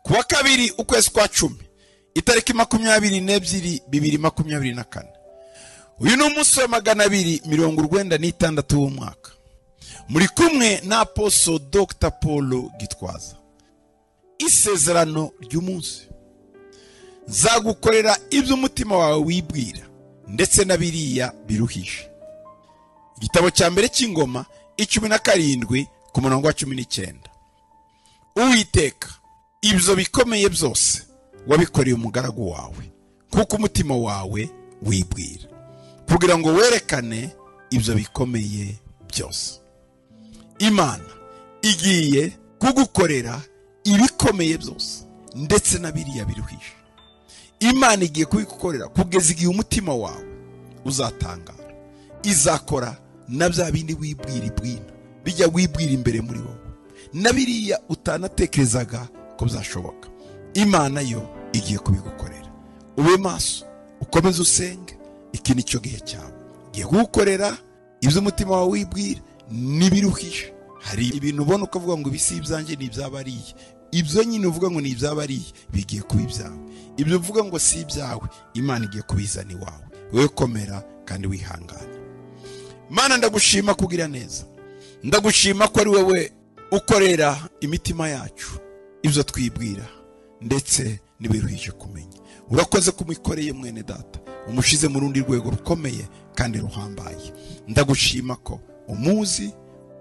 ku wa kabiri ukwezi kwa cumi itariki makumyabiri n'ebyiri bibiri makumyabiri na kane uyu ni umunsi wa magana abiri mirongo urwenda n'itandatu w'umwaka muri kumwe na aposo dr paul gitwaza isezerano ry'umunsi nzagukorera ibyo umutima wawe wibwira ndetse na biriya biruhije igitabo cya mbere cy'ingoma icumi na karindwi ku murongo wa cumi n'icyenda uwiteka ibyo bikomeye byose wabikoreye umugaragu wawe kuko umutima wawe wibwira kugira ngo werekane ibyo bikomeye byose imana igiye kugukorera ibikomeye byose ndetse na biriya biruhije imana igiye kubigukorera kugeza igihe umutima wawe uzatangara izakora na bya bindi wibwira ibwina bijya wibwira imbere muri wowe na biriya utanatekerezaga ko byashoboka imana yo igiye kubigukorera ube maso ukomeze usenge iki ni cyo gihe cyawe igiye kugukorera ibyo umutima wawe wibwira n'ibiruhije hari ibintu ubona uko uvuga ngo ibi si ibyanjye ni iby'abariye ibyo nyine uvuga ngo ni iby'abariye bigiye kuba ibyawe ibyo uvuga ngo si ibyawe imana igiye kubizana iwawe wowe komera kandi wihangane mana ndagushima kugira neza ndagushima ko ari wowe ukorera imitima yacu ibyo twibwira ndetse ntibiruhije kumenya urakoze ko umukoreye mwene data umushize mu rundi rwego rukomeye kandi ruhambaye ndagushima ko umuzi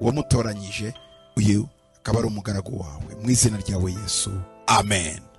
wamutoranyije uyu akaba ari umugaragu wawe mu izina ryawe yesu amen